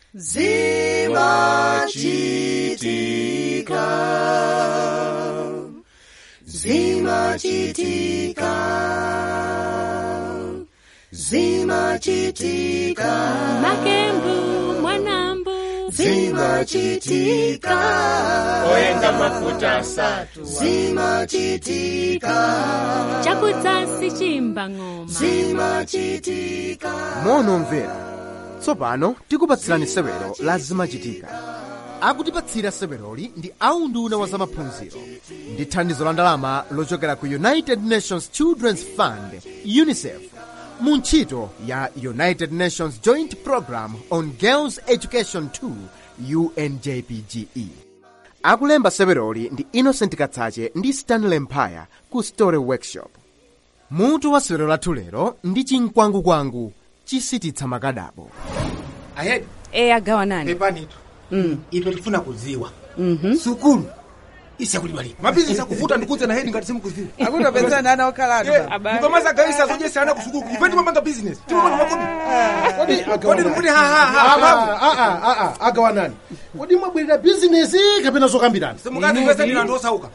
zimachitika zimachitika zimachitika makembu mwanambu zimachitika oyenga mafuta asatu zimachitika chakudzasi chimba ng'oma zimachitika monomvera tsopano tikupatsirani sewero la zimachitika akutipatsira seweroli ndi aunduna wa zamaphunziro ndi thandizo la ndalama lochokera ku united nations children's fund unicef mu ntchito ya united nations joint program on girls education 2 unjpge akulemba seweroli ndi innocent katsache ndi stanley mphaya ku story workshop mutu wa sewero lathu lero ndi chinkwangu-kwangu chisititsa makadabo ayedi e agawanani pepanitu ife tifuna kuziwa sukulu isakulidwa lini mabizinesi akuvuta ndikuze na hedi ngati simukuziwa akutopezana ana okhalatu mukamazagawisa zodyesa ana kusukulu ife timapanga bizinesi timapanga makodi kodi ndikuti hahaha agawanani kodi mwabwerera bizinesi kapena zokambirana simukati pesa ndilando osauka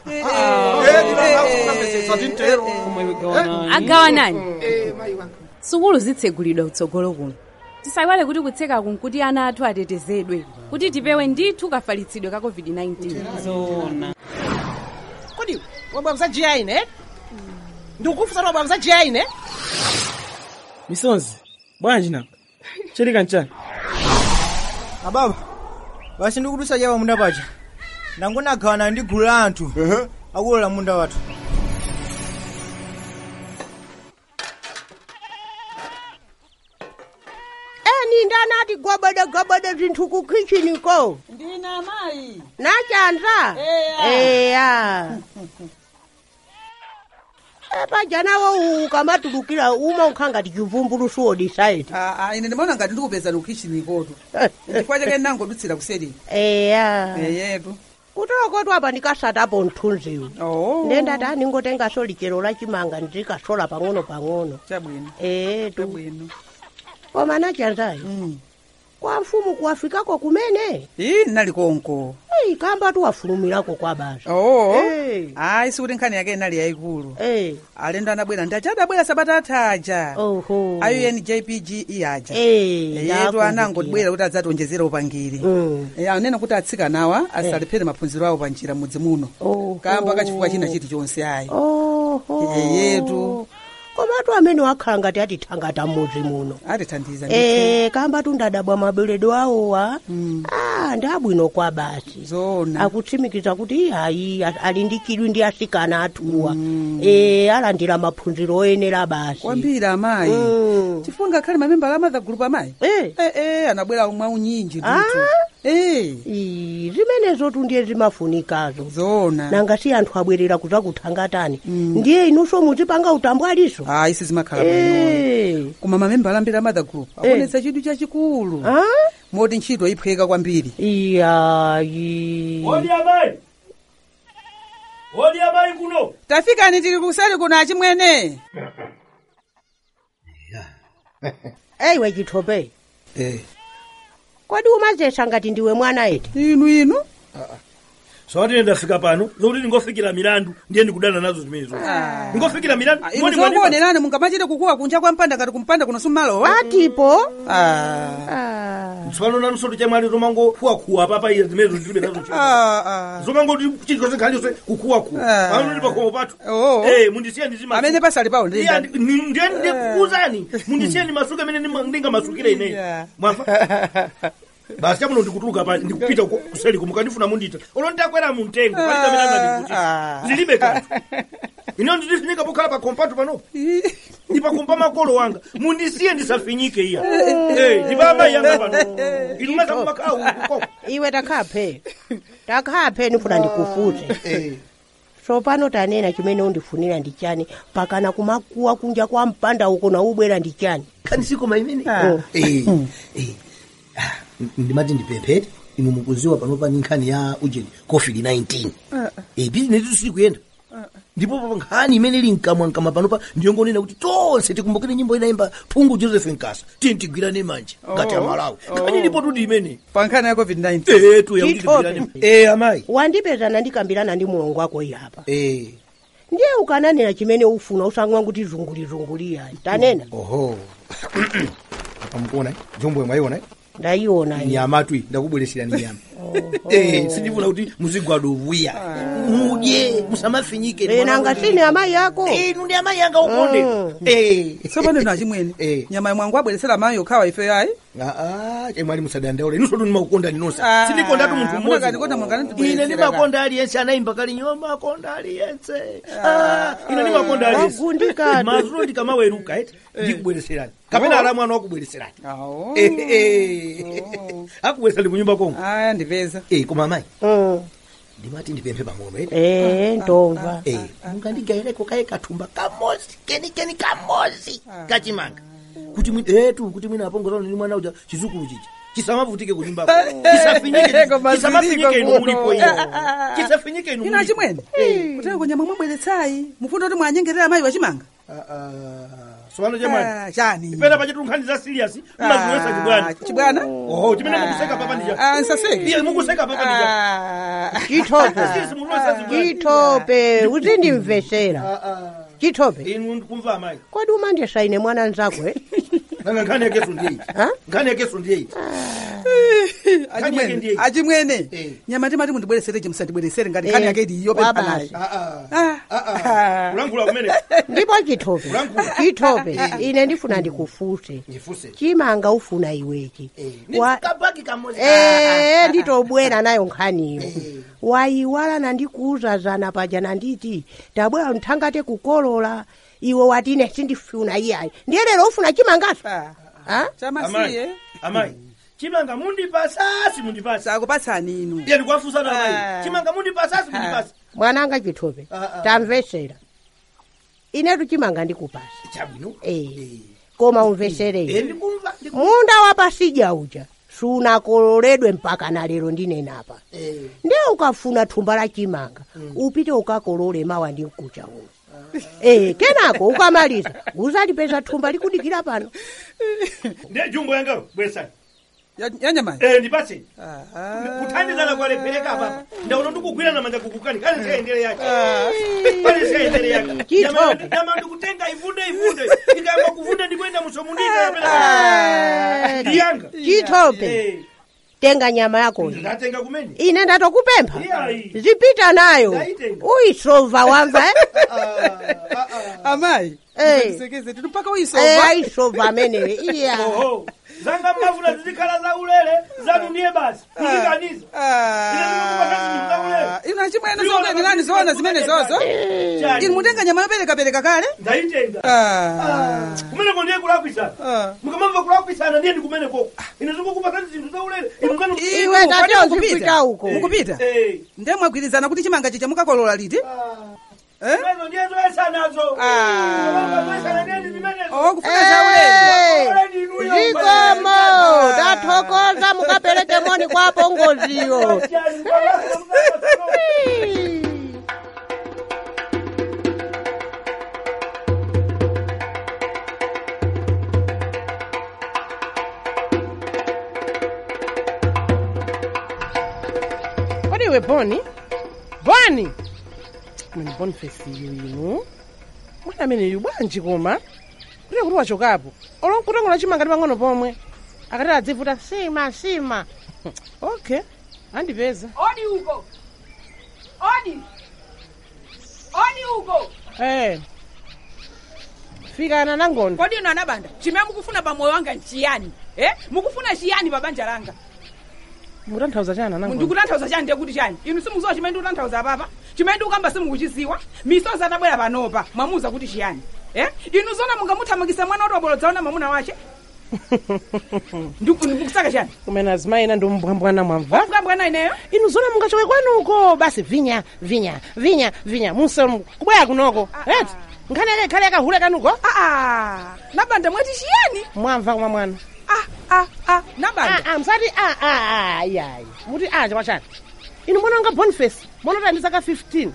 agawanani sukulu zitsegulidwa kutsogolo kuno tisayiwale kuti kutsekaku nkuti ana athu atetezedwe kuti tipewe ndithu kafalitsidwe ka covid-19 kodi wabwa msajiya ine ndikukufusa ti wabwa msajiya ine misonzi bwanji nanga chilika nchani ababa basi ndikutusa chawa munda paja nangonagawana ndi gulu la anthu akulola munda wathu eni ndanati gobode gobode zinthu ku kichiniko ndina mayi nachanza eya epajanawo ukamatulukira uma ukhangati chivumbulusu odisaiti ine ndimaona ngati ndikupeza ukichinikotu chifukwa chake nangodutsira kuseri eya eyetu kutolokotwa apa ndikasatapo mthunziwu oh. ndendati aningotenga lichero la chimanga ndikasola pang'ono pang'ono chabwino etu chabwino koma nachanzayi kwa mfumu kuwafikako kumene ii nali konko eyi kamba tiwafulumirako kwa basa oo Eh. ayi sikuti nkhani yake inali yayikulu Eh. alendo anabwera ndi achadabwera sabata athaja oho ayo unjpg iyaja Eh, yetu ndakumbukira. anangodibwera kuti adzationjezera upangiri Mm. Eh, anena kuti atsikanawa asalephera maphunziro awo panjira mudzi muno Oho. kamba kachifukwa china chiti chonse ayi oho yetu komatu amene wakhala ngati atithangata m'mudzi muno atithandiza Eh, kamba tundadabwa maberedwe awowa ah ndi abwino kwa basi zona akutsimikiza kuti hayi ali ndi chidwi ndi asikana athuwa eh alandira maphunziro oyenera basi kwambiri amayi Mm. chifukwa ngakhale mamembala amadha gulupu amayi Eh. eh, eh, anabwera umwe unyinji Ah? ndithu eh Ii, zimenezo tundiye zimafunikazo zona nanga si anthu abwerera kuza kuthangatani ndiye inunso muzipanga utambwaliso ayi sizimakhala bwino Eh. koma mamembala ambiri amadha group akonetsa chidwi chachikulu Ah? moti ntchito iphweka kwambiri iyayi odi amayi odi amayi kuno tafikani tili kuseri kuno achimwene eyiwe chithope Eh. kodi umazesa ngati ndiwe mwana eti inu inu sawati ine ndafika pano zokuti ndingofikira milandu ndiye ndikudana nazo zimenezo ndingofikira milandu inu Moni mwani- zokuonerani mungamachite kukuwa kunja kwa mpanda ngati kumpanda kuno sumalowa atipo Ah. Ah. tsopano nanusoti chamwali zomangokuwakuwa papa iye zimenezo zilibe nazo chidwi. Ah, ah. zomangoti chilichonse nkhani yonse kukuwakuwa Ah. pano ndi pakhomo pathu Oh. Eh, mundisiye ndizima amene pasali pawo ndi Iya, ndani? ndi- ndi- ndiye ndikuuzani mundisiye ndimasuke amene ndima- ndingamasukire ineyi Yeah. mwafa basi chamuno ndikutuluka pa ndikupita ku- kuseli kumukandifuna mundita ulo ndakwera muntengo palibe amene angandikuti Ah. zilibe kanthu ine ndizifinyika pokhala pa kompatu panopo ndipakumpa makolo wanga mundisiye ndisafinyike iya Eh, ndipa amayi yanga pano inu mazakumakhala ukukoko iwe takhaphe takhaphe ndifuna ndikufuze tsopano tanena chimene undifunira ndi chani pakana kumakuwa kunja kwa mpanda uko na ubwera ndi chani kani sikoma imene Ah. Eh, eh, ah, ndimati ndipemphete inu mukuziwa panopa ni nkhani ya ujeni covid 19 eh, bizinesi sili kuyenda ndipo pa nkhani imene ili mkamwa mkamwa panopa ndiyongonena kuti tonse tikumbukire nyimbo inayimba phungu joseph nkasa tiye tigwirane manje ngati amalawi nkhani ilipo tuti imene pa nkhani ya covid-19 etu yakuti tigwirane eh amayi wandipezana ndikambirana ndi mulongo wako iyi apa eh ndiye ukananena chimene ufuna usang'wa kuti zungulizunguli yayi tanena oho apa mukuona eh? jombo yomwe ayiona eh? ndayiona iyi. nyama twi ndakubweresera ni nyama eh sindifuna kuti muzigwada uvuya mudye musamafinyike Eh, nanga sine amayi ako inu ndi amayi anga ukonde eh tsopano ino achimwene nyama yamwangu abweresera amayi okhawa ife yayi aa chemwali musadandaula inu sotu ndimakukonda ninonse Ah, sindikondatu munthu munakandikonda mwangana mmodzi ine ndibweresera ndimakonda aliyense anayimba kali nyoma makonda aliyense Ah, ine ndimakonda aliyense Wagundikatu. mazulo ndikamaweruka eti ndikubwereserani kapena ala mwana wakubwereserani Eh, eh. akubweresani kunyumba kongo aya ndipeza eh koma amayi Mm. ndimati ndipemphe pang'ono eti Eh, ndomva eh mungandigaireko kaye kathumba kamozi kenikeni kamozi kachimanga kuti mwi- etu kuti mwina apongozana ni mwana uja chizukulu chichi chisamavutike kunyumbako chisafinyike Koma chisamafinyike ziliko inu kuno. mulipo iyo chisafinyike inu ino achimwene kuteko nyama mwabweretsayi mufuna kuti mwanyengerera amayi wachimanga sopano chamwani Ah, chani pena pachetu nkhani za serious mmaziwesa chibwana chibwana oho chimene mukuseka papa ndija Ah, nsaseke. iye mukuseka papa ndija chitope Sisi mulwesa chibwana chitope uzindimvesera chitope inu ndikumva amayi kodi umandisaine mwana nzako eh? nanga nkhani yakeso ndiye Ha? nkhani yakeso ndiye achimwene achimwene nyama timati mundibweresereje musandibweresere ngati nkhani yake iliyo pepanayi kulankhula kumene ndipo chitope chitope ine ndifuna ndikufuse ndifuse chimanga ufuna iwechi Wa- kabaki kamozi Eh, nditobwera nayo nkhaniyo wayiwala nandikuuzazana paja nanditi tabwera nthangate kukolola iwe wati ine sindifuna iyayi ndiye lero ufuna chimangaso Ah? amayi amayi chimanga mundipasasi mundipasi sakupatsani inu iye ndikuwafunsana Ah. amayi chimanga mundipasasi mundipasi mwananga chitope Ah, ah. tamvesera inetu chimanga ndikupasa chabwino Eh, koma Eh, umveserere ndikumva munda wapasija uja sunakololedwe mpaka na lero ndinenapa ndiye ukafuna thumba la chimanga upite ukakolole mawa ndi mkucha uno Eh, kenako ukamaliza uzalipeza thumba likudikira pano ndiye jumbo yangalo bwesani yanyamayi eh ndipatse kuthandizana kwalephereka papa ndaona ndikugwirana manja kukukani kale siyendere yake kale siyendere yake Chitope. nyama ndikutenga ivunde ivunde ikayamba kuvunda ndikuenda musomundika Eh, ndiyanga chitope tenga nyama yakoyo ndatenga kumene ine ndatokupempha Iyayi. zipita nayo Ndayitenga. uyisova wamva eh? amayi Eh. tisekeze tili mpaka Eh, uyisova ayisova amenewe iya oho zanga mmafuna zizikhala za ulere zanu ndiye basi kuzikaniza inu achimwene zokuyenderani zoona zimene zozo inu mutenga nyama yoperekapereka kale ndayitenga Ah. kumeneko ndiye kulakwitsana mukamamva kulakwitsana ndiye ndikumeneko ine zikukupasani zinthu za ulere inu zanu Iwe Inu, ngati kodi uzipita mukupita? uko. mukupita Eh. ndiye mwagwirizana kuti chimanga chicha mukakolola liti Eh? Imezo ndiye zoyesanazo Ah. zoyesana ndiye zimenezo Oh, kufuna za ulere zikomo tathokoza mukapereke moni kwa apongoziyo kodi iwe boni boni mani boniface iyo inu mwana ameneyu bwanji koma kuti kuti wachokapo olonkutongola chimanga ndi pang'ono pomwe akati adzivuta sima sima okay andipeza odi uko odi odi uko eh fikana nangoni kodi ino anabanda chimene mukufuna pa moyo wanga nchiyani eh mukufuna chiyani pa banja langa mukutanthauza chana nangoni ndikutanthauza chani ndiye kuti chani inu simuziwa chimene ndikutanthauza apapa chimene ndikukamba simukuchiziwa misozi atabwera panopa mwamuza kuti chiyani eh inu zona mungamuthamangisa mwana woti wabolodzaona mwamuna wache Ndiku- ndikusaka chani kumene azimayi ina ndi umbwambwana mwamva mbwambwana ineyo inu zona mungachoke kwanuko basi vinya vinya vinya vinya musa kubwera kunoko eti nkhani yake ikhale yakahule kanuko aa nabanda mwati chiyani mwamva kumwa mwana nabanda msati ayayi muti a chakwa chani inu mwana wanga boniface mwana kuti andi zaka 15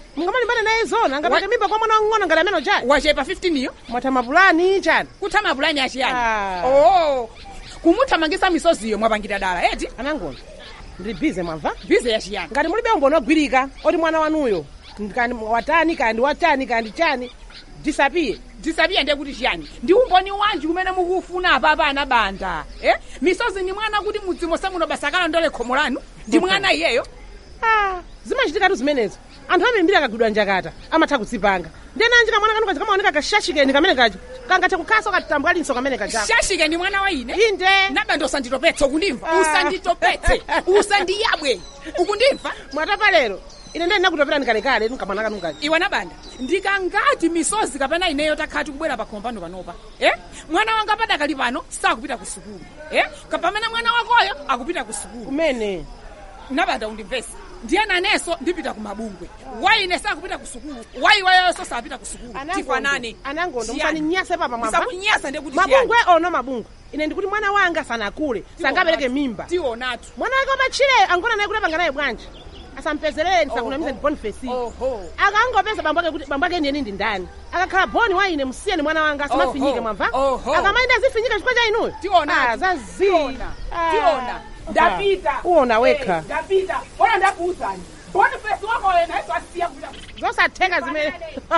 mungamalimbana naye zona angapete mimba kwa mwana wang'ono ngati amene chani wachepa 15 iyo mwatha mapulani chani kutha mapulani achiyani oh kumuthamangisa misoziyo mwapangira dala eti anangoni ndili bize mwamva bize yachiyani ngati mulibe umboni ogwirika oti mwana wanuyo kandi watani kandi watani kandi chani disapiye disapiye ndiye kuti chiyani ndi umboni wanji umene mukufuna apapa anabanda eh? misozi ni mwana kuti mudzimo samunobasakala ndole khomo lanu ndi mwana iyeyo Ah, zimachitikatu zimenezo anthu ambirimbiri akagwidwa njakata amatha kudzipanga ndenanji kamwana kanu kaja kamaoneka kashashikeni kamene kaja kangathe kukhaso katambwalinso kamene kajako shashike ndi mwana wa ine inde nabanda usanditopetse ukundimva usanditopetse usandiyabwe ukundimva mwatapa lero ine ndeni nakutopirani kalekale nkamwana kanu kaja iwe nabanda ndikangati misozi kapena ineyo takhati kubwera pa khompano panopa eh? mwana wanga padakali pano sakupita ku sukulu eh? kapamene mwana wakoyo akupita ku sukulu kumene nabanda undimvese ndiye nanenso ndipita ku mabungwe waine sakupita ku sukulu waiwayonso sapita ku sukulu tifanane anangondo musaninyase papa mwamva ndisakunyasa ndekuti mabungwe ono mabungwe ine ndikuti mwana wanga sanakule sangabereke mimba tionatu mwana wake wamachire angona naye kuti apanga naye bwanji asampezerere ndisakunamiza ndi boniface akangopeza bambo ake kuti bambo ake ndiyeni ndi ndani akakhala boni wa ine musiyeni mwana wanga asimafinyike mwamva akamaenda azifinyika chifukwa cha inuyo Tiona. Ah, zazi Tiona. Ah. Tiona. ndapita uona wekha Eh, ndapita ona ndakuuzani boniface wakoyo nayeso asiya kupita ku zosatheka zimene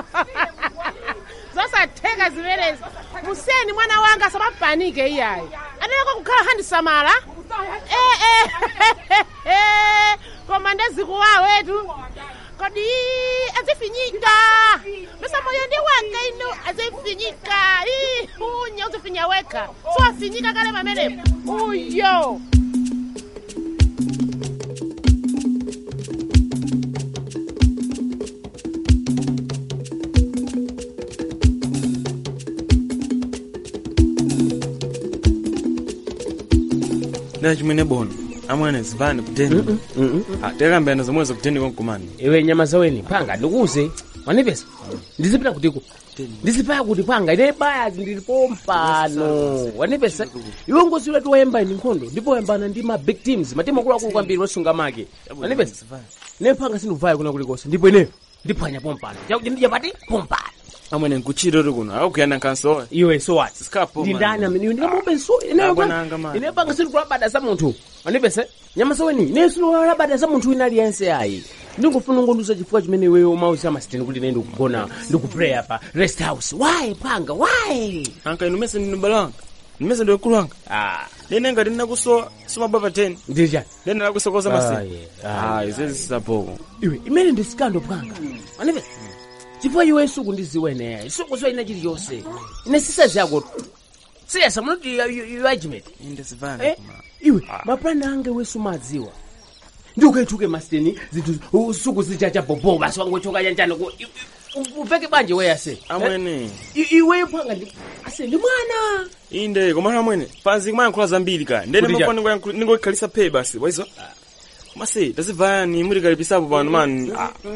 zosatheka zimenezi musiyeni mwana wanga asamapanike iyayi ateneko kukhala handisamala Eh, eh, eh, koma ndezikuwawetu kodi azifinyika besa moyo ndi wanga ino azifinyika Ih, unya uzifinya wekha siwafinyika kale pamenepo uyo na chimwene bono amwene zivani kuteni tekambiyana zomwezo kuteni konkumani iwe nyama zaweni panga ndikuze wanipesa ndizipita kutiko ndizipaya kuti panga ine baya ndilipo mpano wanipesa iwe ngozi wetu wayamba ndi nkhondo ndipo wayambana ndi ma big teams matimu akuluakulu kwambiri osunga make wanipesa ne panga sindikuvaya kuna kulikonse ndipo ineyo ndiphwanya pompano chakuti ndidya pati pompano amwene nkuchita oti kuno akukuyana nkansowa iwe so what Sikapo, ndi man. ndani amene iwe ndikamupe so Ah, bwana anga, man. ine panga sindikulabada za munthu wanipesa nyama zaweni ine sindikulabada za munthu wina aliyense ayi ndingofuna ngonduza chifukwa chimene iweyo umauza masiteni kuti ine ndikugona ndikupreya pa rest house why panga why anka inu mese ndinu balo wanga nimese ndi mkulu wanga lene ngati ndinakusowa sumabwa pa 10 ndija lene ndakusokoza Ah, masiku yeah. Ah, ah izezi zisapoko iwe imene ndi sikando panga wanipesa chifukwa iwe suku ndiziwe ineyayi suku so ina chiliyonse ine sisazi yako siyasa munoti you argument inde zivani Eh, iwe mapulani ange wesu madziwa ndi ukaituke masiteni zinthu u- suku zichacha bobo basi wangochoka chanchano ku- i- i- upeke banje weya se amwene iweyo panga ndi ase ndi mwana inde komano amwene panzi kumayankhula zambiri kaya ndene Kuti mako ningoikhalisa phe basi waizo mase tazivayani mutikalipisapo pano mani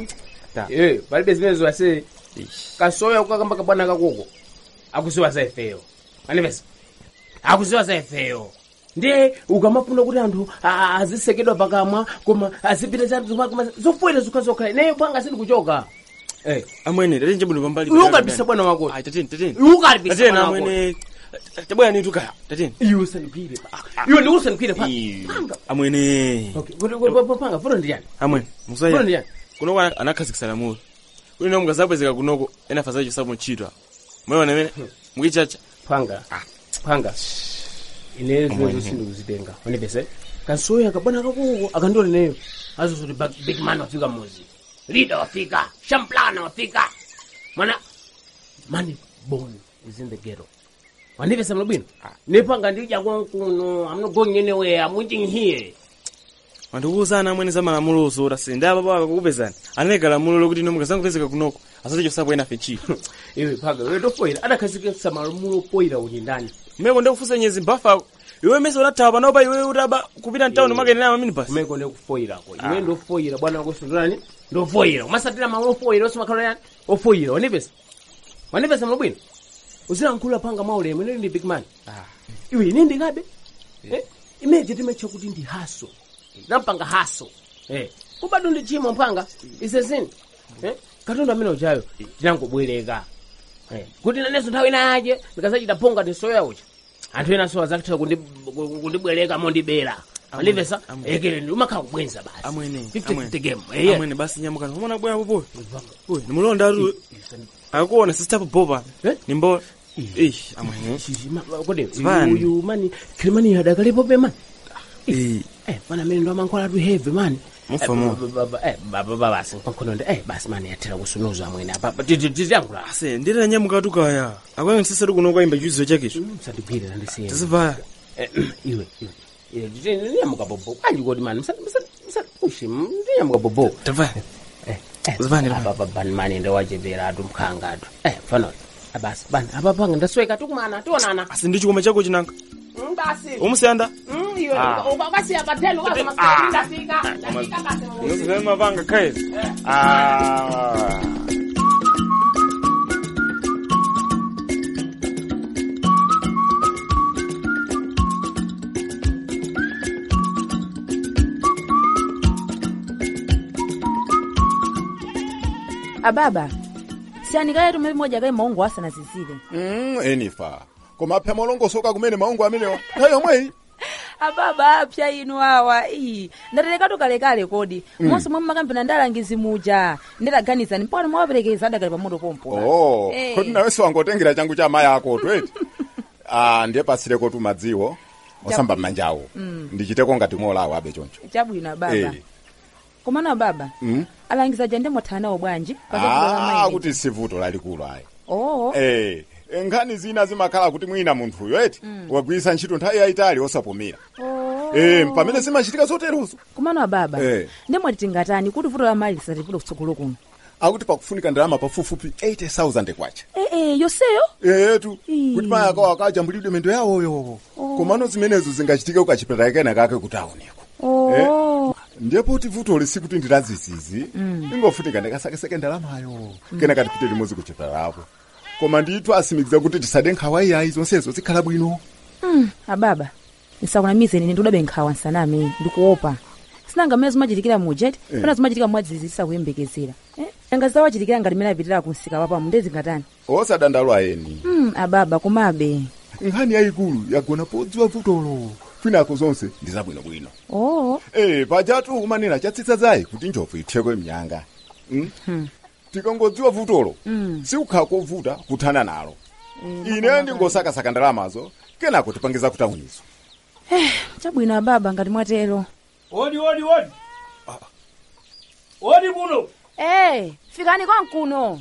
Eh, palibe zimenezo ase kasoya kukakamba kabwana kakoko akuziwa za ifeyo anipesa akuziwa za ifeyo ndiye ukamafuna kuti anthu a- azisekedwa pakamwa koma azipita za koma zofuwera zokhazokha ineyo panga sindi kuchoka Eh. amwene tateni chabuno pambali Iwe ukalipisa bwana wako Ai, tateni tateni Iwe ukalipisa tateni bwana wako. amwene tabwera nitu kaya tateni iwe usandigwire pa iwe ndi usandigwire pa panga amwene okay kuti- kuti- kuti- panga funo ndi yani amwene funo ndi musaya yani kunoko ana- anakhazikisa lamulo kuti no mukazabwezeka kunoko ena faza chisapo ntchito mweona amene mukichacha panga panga ine zimezo sindikuzitenga wanipese kansoya kabwana kakoko akandiona neyo azozoti big man wafika muzi leader wafika shamplana wafika mwana money born is in the ghetto wanipesa mlobwino nepanga ndija konkuno i'm not going anywhere i'm waiting here wandikuwuzana amwene za malamulo ozota se ndi apapo akakupezani anayika lamulo lokuti ino mukazangopezeka kunoko asache chisapo ena fe ntchito iwe panga iwe tofoyira adakhazikitsa malamulo opoyira kuti ndani mmeko ndikufunsa nyezi mbafako iwe mese unathawa panopa iwe utaba kupita mtawuni makenena mamini basi kumeko ndikufoyirako iwe ndofoyira bwana wakoso ndani ndofoyira umasatira malamulo ofoyira osamakhala yani ofoyira wanipesa wanipesa mlobwino uzilankhula panga maulemu ine ndi big man iwe ine ndikabe Eh, imeje timetcha kuti ndi haso nampanga haso Eh, kubado ndi chimo mpanga isezini Eh, katundu amene uchayo tinangobwereka Eh, kuti nanenso nthawi inayache ndikasachita ponga tinsoya ucha anthu ena so azakutha kundibwereka mondibera andimvesa ekele ndi umakhala kubwenza basi amwene 50 game amwene amwene basi nyamukani umona bwera popo uy nimulonda atu akuona sister popopa nimbo ish amwene kodi Zvani? uyu mani kilimani adakalipo pe mani eh mana mene ndo amankhwala atu heavy mani Mufamo. baba basi pankhono ndi eh basi mani yathera kusunuza amwene apa titiyankhula ase nditira nyamuka tukaya akwange sisatu kuno kwaimba chiuzizo chakecho msandibwire ndisiye tisivaya iwe iwe ndinyamuka bobo kanji kodi mani ushi ndinyamuka bobo tavaya zivani bani mani ndewachepera atu mkhanga atu eh fano basi bani apa panga ndasweka tukumana tionana asi ndi chikoma chako chinanga basi umusiyanda iwe Ah. ukasiya patelo Ah. ndafika ndafika basi nozivema panga khaezi ah ababa siyanikale tume moja kaye maungo asanazizire Mm, enifa koma apha malongosoka kumene maungo amenewa nthawi yomweyi ababa apya inu awa iyi ndaterekatu kalekale kodi Mm. monse momwe makampena ndalangizi muja nditaganizani mpaka mwawaperekeza adakali pamoto pompo oh Eh. kodi nawenso wangotengera changu cha mayi ako tweti ah ndiye pasireko tu madziwo osamba mmanjawo Mm. ndichiteko ngati molawo abe choncho chabwino ababa Eh. komana ababa Mm. alangiza ja ndemwathana nawo bwanji ah kuti sivuto lalikulu ayi oo eh nkhani zina zimakhala kuti mwina munthuyo eti Mm. wagwiritsa ntchito nthawi yayitali osapumira eh pamene zimachitika zoterozo komano ababa Eh. ndemwati tingatani kuti vuto la mali lisatipite kutsogolo kuno akuti pakufunika ndalama pafupifupi 80000 kwacha ee yonseyo etu kuti mayi akawo akajambulidwe mendo yawoyo komano zimenezo zingachitika ukachipatala kena kake kuti aoneko oo ndipo kuti vuto lisi kuti ndilazizizi Mm. ingofunika ndikasakeseke ndalamayo kena katipite limodzi kuchipatalapo koma ndithu asimikiza kuti tisade nkhawa iyayi zonsezo zikhala bwino Mm, ababa ndisakunamize nine ndiudabe nkhawa nsaname ndikuopa sinanga mmene zimachitikira mujeti Eh. pana zimachitika mwadzidzidzi sakuyembekezera eh? anga zawachitikira ngati mmene apitira kumsika wapamu ndezingatani osadandalwa eni mm, ababa komabe nkhani yayikulu yagona podziwa vutolo kwinako zonse ndi zabwinobwino oo eh pajatu umanena chatsitsa zayi kuti njovu ithekwe mnyanga mm? Hmm. tikangodziwa vutolo Mm. sikukhala kovuta kuthana nalo ine ndingosakasaka ndalamazo kenako tipangiza kutawunizo eh, chabwino ababa ngati mwatero odi odi odi odi kuno eh, fikani kwankuno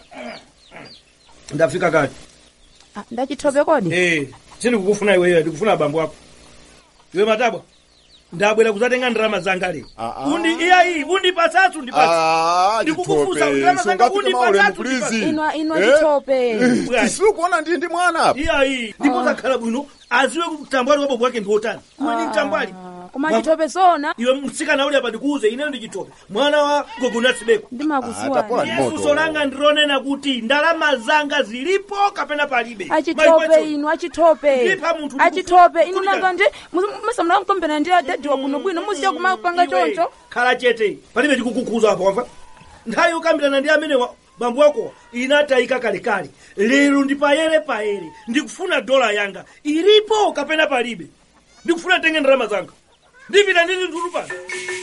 ndafika kati ah, ndachithope kodi eh sindikukufuna iweyo ndikufuna abambo ako iwe matabwa ndabwera kuzatenga ndalama zanga lero undi iyayi undipasatsu Ah, ndipatsa ndikukufusa chitope, ndalama zanga sungafike maulemu, undipasatsu please. inwa inwa Eh? chithope tisikuona ndi ndi mwana apa iyayi ndipo zakhala bwino aziwe kutambwali wabwabwa wake ndiwotani iwe ndi mtambwali koma chithope zona iwe mtsikana uli apa ndikuuze ineyo ndi chitope mwana wa gogonasibeko ndimakuziwani yesuso langa ndironena kuti ndalama zanga zilipo kapena palibe achitope inu achitope Ndipha munthu achitope inu nanga ndi masamula mkombena ndi adadi wa bwinobwino muziya kumapanga choncho khala chete palibe chikukukuza apo wamva nthawi yokambirana ndi amene wa- bambo wako inatayika kalekale lero ndi payere payere ndikufuna dola yanga ilipo kapena palibe ndikufuna tenge ndalama zanga ndipita nditi nthulu pano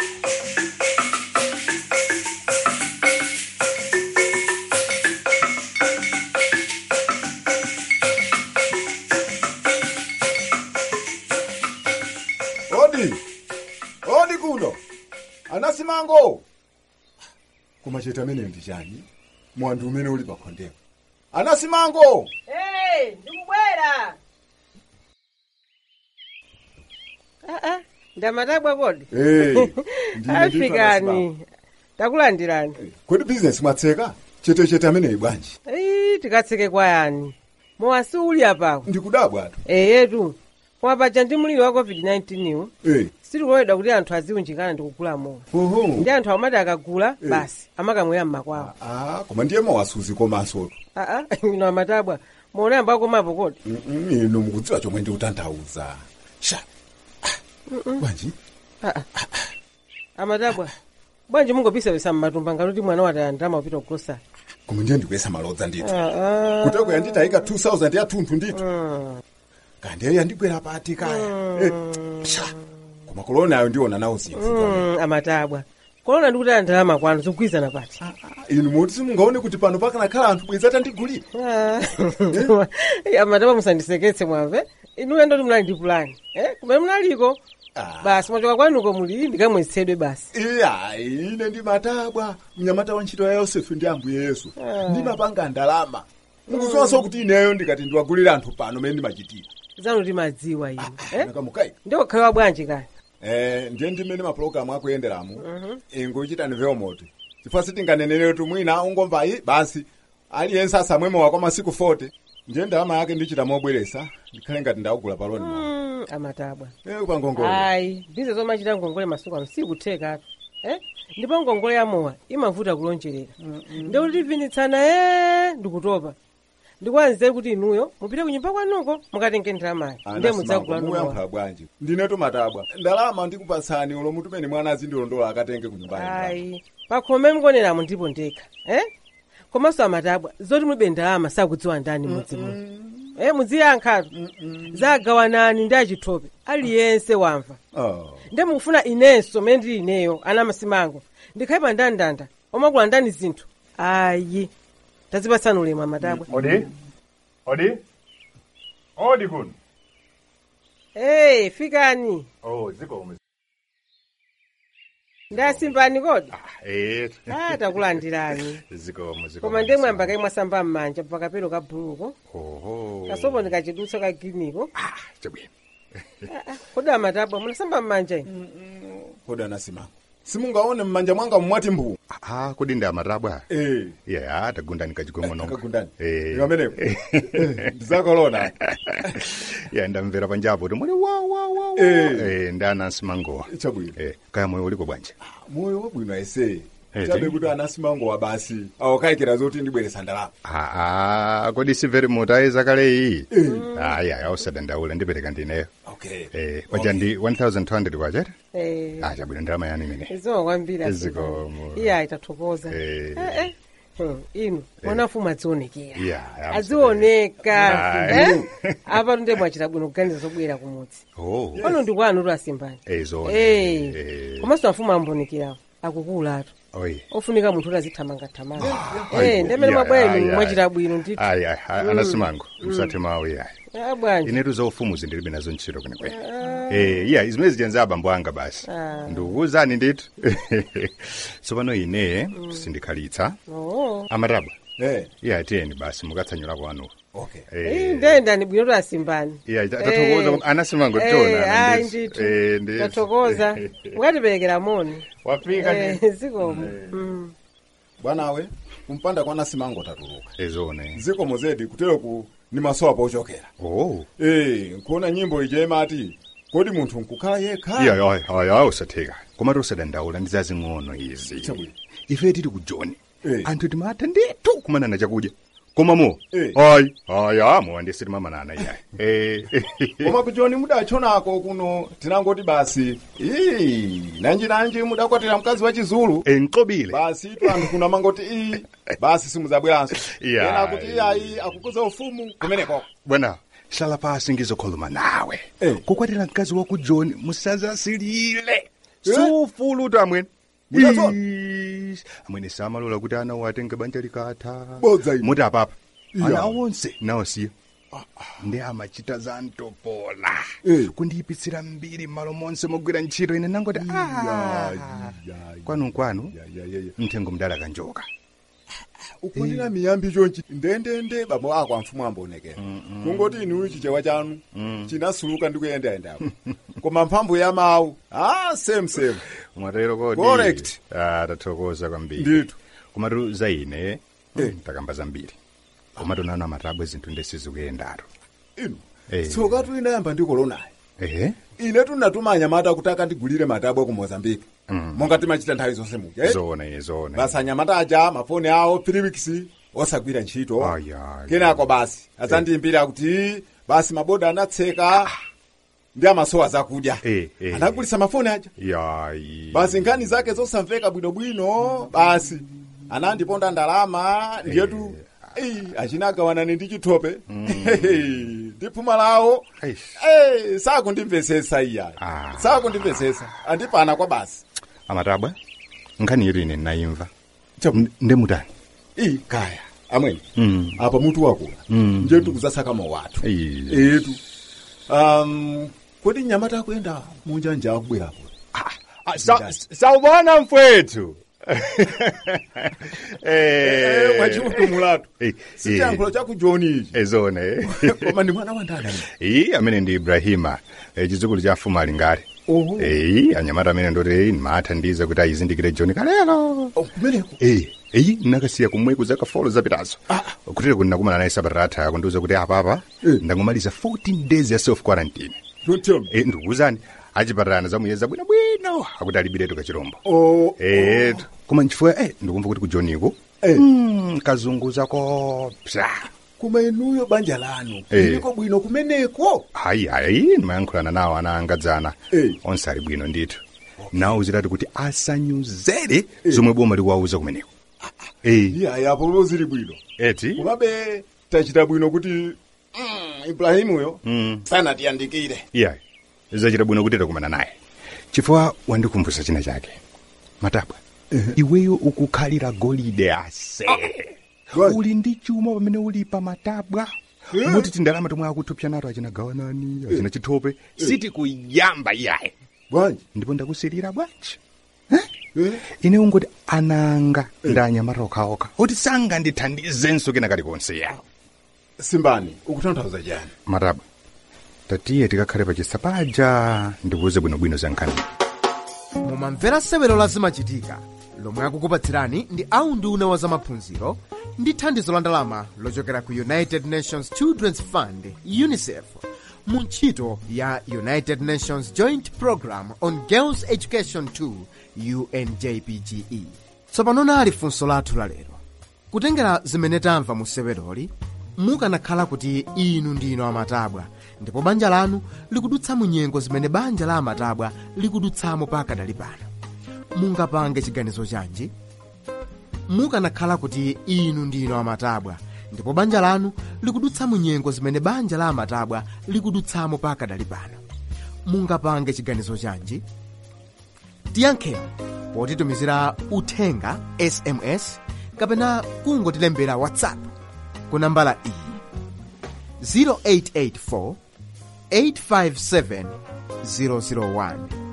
odi odi kuno anasimango koma chete amene ndi chani mwandu umene uli pakhondepo anasimango Hey, ndikubwera. Ah, ah, ndamatabwa kodi Eh, ndine ndithu afikani takulandirani kodi bizinesi mwatseka chete chete ameneyi bwanji Ii, tikatseke kwayani mowasi uli apawo ndikudabwa atu eyetu koma paja ndi mliri wa covid-19 iwo Eh, sitikuloledwa kuti anthu aziunjikana ndi kugula mowa oho ndi anthu amati akagula Eh. basi amakamwera mmakwawo ah koma ndiye mawasuzi komanso aa ino amatabwa muona ambakomapo kodi Mm, inu mukudziwa chomwe ndikutanthauza sha Mm-mm. bwanji Ah, ah. amatabwa bwanji mungopisa mmatumba ngati mwana wataya ndalama kupita kugrosa koma ndiye ndikuyesa malodza ndithu Ah, ah. kuteko yanditayika 2000 ya thunthu ndithu kandi eyo yandigwera pati kaya Eh, psha. koma kolona ayo ndiona nawo zinthu Mm, amatabwa kolona ndikuti aya ndalama kwanu zikugwizana pati inu moti simungaone kuti pano pakanakhala anthu bweza tandigulira amataba musandiseketse mwamve inuyo ndoti munali ndi pulani eh? kumene munaliko basi mwachoka kwanuko muli ndikamwetsedwe basi iya ine ndi matabwa mnyamata wa ntchito ya yosefu ndi ambuye yesu Ah. ndimapanga ndalama mukuziwanso kuti ineyo ndikati ndiwagulira anthu pano mene ndimachitira zanu timadziwa inu eh? nakamukai ndiokhalewa bwanji kaya Eh, ndiye ndimene mapulogalamu akuyenderamu ingochitani veomoti chifukwa sitinganenere kuti mwina ungomva iyi basi aliyense asamwemowa kwa masiku 40 ndiye ndalama yake ndichita mobweresa ndikhale ngati ndawugula paloni Mm, amatabwa Eh, kwa ngongole. ayi bize zomachita ngongole masuku ano sikuthekatu eh? ndipo ngongole yamowa imavuta kulonjerera ndikuti tivinitsana e ndikutopa ndikuwanzire kuti inuyo mupite kunyumba kwanuko mukatenge ndalamayo nde mudzagula nowa muyampha bwanji ndinetu matabwa ndalama ndikupatsani ulo mutumeni mwana azindilondola akatenge kunyumbani ayi pakhome mukuoneramo ndipo ndekha eh? komanso amatabwa zoti mulibe ndalama sakudziwa ndani mudzimu eh, mudziyankhatu zagawanani ndi achithope aliyense wamva nde mukufuna inenso mene ndili ineyo ana masimango ndikhale pa ndandanda omakula ndani zinthu ayi tazipatsani ulemu amatabwa odi odi odi kuno hey, fikani oh zikomo ndasimbani kodi eh ah, takulandirani zikomo zikomo koma ndiye mwamba kayi mwasamba m'manja pakapelo ka bhuluko oho kasopo ndikachidutsa ka giriniko chabwino kodi amatabwa munasamba m'manja inu kodi anasimango simungaone mmanja mwanga mmwati mbuu ah kodi ndi amatabwa eh yeah atagundani kachikomononga Takagundani. eh Ikamenepo. ndizakolona ya ndamvera panjapo kuti muli wa wa wa wa Eh. eh ndi anasimangowa chabwino eh kaya moyo uliko bwanji moyo wabwino ese Eh, chabe ti. kuti anasimangowa basi awakayikira zoti ndibweresa ndalama ah ah kodi simveri mutayiza kale iyi ayi ayi ausadandaula ndipereka ndineyo okay eh paja ndi 1200 kwachete Eh, ah chabwino ndalama yani imene iziwa kwambiri Zikomo. iye ayitathokoza Eh. Eh, eh. Hmm, inu mwanafumu adzionekera yeah adzioneka Ayi. eh? apa tunde mwachita bwino kuganiza zobwera kumudzi oh pano ndi kwanu tu asimbani eh zona Eh. eh komanso mafumu ambonekerawo akukulatu oyi ofunika munthu kuti azithamangathamanga Ayi, eh ndemene yeah, mabwenu ayi, ayi. mwachita bwino ndithu ayi ayi ayi, anasimango msathe mawu yayi Ah, bwanji inetu zaufumu zindilibe nazo ntchito kwenekwene eh iya zimene zijenza abambo anga basi Ah. ndikuwuzani ndithu tsopano ine sindikhalitsa oo amatabwa eh iya tiyeni basi mukatsanyula kwanu okay Ii, ndendani bwino tu asimbani iya tathokoza anasimango tiona ayi ndithu eh ndithu tathokoza mukatiperekera moni wafika Eh, ndithu zikomo Mm. bwanawe kumpanda kwa nasimango tatuluka ezone zikomo zedi kutereku ni masowa pochokera oh eh nkuona nyimbo ije imati kodi munthu nkukhala yekha iya ayi ayi ayi usatheka komatu usadandaula ndi zazing'ono izi Chabwino. ife tili ku joni Eh. anthu timatha ndithu kumanana chakudya koma mo Eh. ayi ayi amo andisi timamanana iyayi eh koma kujoni mudachonako kuno tinangoti basi ii nanji nanji mudakwatira mkazi wa chizulu enkobile basi tu anthu kuno amangoti ii basi simuzabweranso Iya. ena kuti iyayi akukuza ufumu kumeneko bwana hlala pasi ngizokhuluma nawe Eh. kukwatira mkazi wa ku joni musazasilile sufuluta amwene Mudazona? Ish, amwene samalola kuti ana watenge banja likatha Bodza ino. muti apapa Iya. ana awonse nawosiya ndi amachita za ntopola Eh. kundiyipitsira mbiri m'malo monse mogwira ntchito ine nangoti "Ah, kwanu kwanu mthengo mdala kanjoka ukunena miyambi chonchi ndendende babo ako amfumu amboonekera kungoti inuyu chichewa chanu chinasuluka ndi kuyendayendapo koma mphamvu ya mawu ah same same mwatero kodi Correct. ah tathokoza kwambiri Ndithu. komatu za ine takamba zambiri komatu nanu amatabwa zinthu ndesizikuyendaro inu Eh. tsokatu inayamba ndikolonayo ehe ine tunatuma anyamata kuti akandigulire matabwa ku mozambique monga timachita nthawi zonse muja eh? zona iye zona basi anyamata aja mafoni awo three osagwira ntchito Aya, kenako basi adzandiyimbira kuti basi maboda anatseka ndi amasowa zakudya Eh, eh. anagulitsa mafoni aja yayi basi nkhani zake zosamveka bwinobwino basi anandiponda ndalama ndiyetu Ei, achinagawanani ndi chithope ndi phuma lawo Eh, sakundimvesesa iyayi sakundimvesesa andipana kwa basi amatabwa nkhani yetu ine ndinayimva N- ndemutani iyi kaya amweni Mm. apa mutu wakula Mm. njetu kuzasakama watu Iyi. etu um, kodi nyamata akuyenda munja nja akubwerapo saubona mfowethu Eh, mwachiutumulatu Eh, sichiyankhulo chaku joni ichi ezona eh. koma ndi mwana wa ndani iyi amene ndi ibrahima eh, chidzukulu cha mfumu ali ngale Oho. eyi anyamata amene ndoti ndimathandiza kuti ayizindikire joni kalelo kumeneko eyi eyi nakasiya kumweku zaka folo zapitazo kutero kuti nakumana naye sabata atha akundiuza kuti apapa ndangomaliza 14 days ya self quarantine Eh, ndikukuwuzani achipatirana zamuyeza bwinobwino akuti alibiretu kachirombo Eh, koma nchifukwa eh, ndikumva kuti kujoniko mm, kazunguza kopsa koma inuyo banja lanu Eh. iliko bwino kumeneko hayi hayi ndimayankhulana nawo ana angadzana onse ali bwino ndithu nawo zitati kuti asanyuzere zomwe boma likuwauza kumeneko Eh, iyayi apo zili bwino eti komabe tachita bwino kuti mm, ibrahimuyo Mm. sanatiyandikire iyayi zachita bwino kuti takumana naye chifukwa wandikumbutsa china chake matabwa iweyo ukukhalira golide ase uli ndi chuma pamene uli pa matabwa muti tindalama tomwe akutupsa nato achina gawanani achina chithope sitikuyamba iyayi bwanji ndipo ndakusirira bwanji ine ungoti ananga ndi anyamata okhaokha oti sangandithandizenso kena kalikonse ya simbani ukutanthauza chani matabwa tatiye tikakhale pachisapaja ndikuuze bwinobwino za nkhani mumamvera sewero la zimachitika lomwe akukupatsirani ndi aunduna wa zamaphunziro ndi thandizo la ndalama lochokera ku united nations children's fund unicef mu ntchito ya united nations joint program on girls education 2 unjpge tsopano nali funso lathu lalero kutengera zimene tamva mu seweroli mukanakhala kuti inu ndino amatabwa ndipo banja lanu likudutsa mu nyengo zimene banja la amatabwa likudutsamo pakadali pano mungapange chiganizo chanji mukanakhala kuti inu ndino amatabwa ndipo banja lanu likudutsa mu nyengo zimene banja la amatabwa likudutsamo pakadali pano mungapange chiganizo chanji tiyankheni potitumizira uthenga sms kapena kungotilembera whatsapp ku nambala iyi 0884 857 001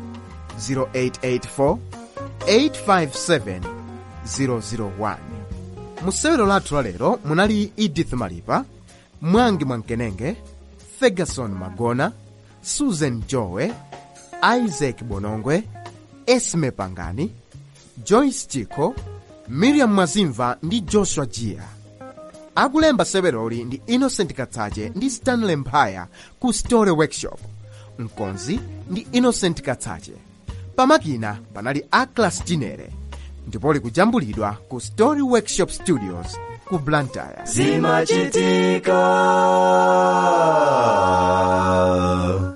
0884 857 001 mu sewero lathu lalero munali edith malipa mwangi mwamkenenge ferguson magona susan jowe isaac bonongwe esme pangani joyce chiko miriam mwazimva ndi joshua jia akulemba seweroli ndi innocent katsache ndi stanley mphaya ku story workshop mkonzi ndi innocent katsache pamakina panali aclas chinere ndipo likujambulidwa ku story workshop studios ku blantyre zimachitika